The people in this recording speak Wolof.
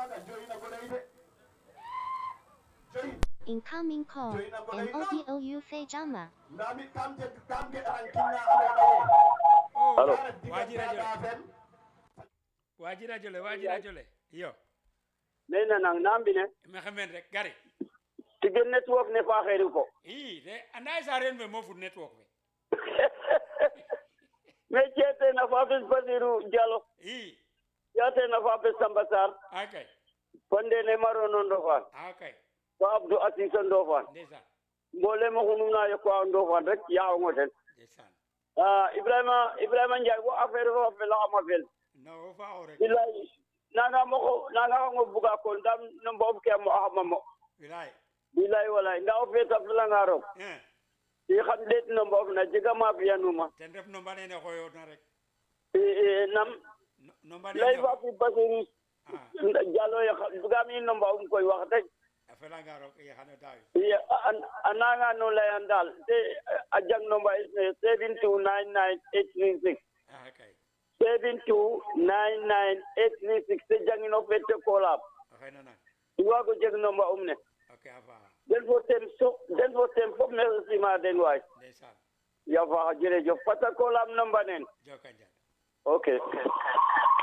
maaga joyina ko ley de joyi Incoming call. MODOU Fejama. nda mi kam jeg kam geɗan kinna andoona ye oh Allo. ka ref Waji diggante radio le. Aga Fen waji radio le waji radio le iyo ne nanang nambine maxey men rek gari tige network ne faaxeeru ko i de anda ye sareen fe mo fud network fe mais ceete na faafes Basiru Diallo i yaate na faafes Samba Sarr akay fonde ne marono Ndofane akay fo Abdou Assis o Ndofane ndeysaan mboolem oxu numna yoq wa o Ndofane rek yaxongo ten ndeysaan Ah, Ibrahima Ibrahima Ndiaye wo affaire fa felaxama fel no wo faaxo rek bilaay nanga moxo nanga xongo buga ko ndam no mboof ke a mo'axama mo bilaay bilaay walaay nda o feeta felanga roog eh i xam ɗeet no mboof na jega ma fi'anuma ten ref nomba nene xoyoona rek i i nam No- nomba lay nene fa fi Basiru ah Diallo ye bugaam i no mbawum koy wax dëgg a felanga roog i xano daawi i a- a nanga no layan daal te a jang no mba is ne seven two nine nine eight three six akay seven two nine nine eight three six te jangino fette koolaam o xey nanan i waago jeg no mba um ne ok a faaxa den fo tem so den fo tem fop merci sima den waay ndeysaan ya faaxa jerejef parce que koolaam no mba neen joka njal ok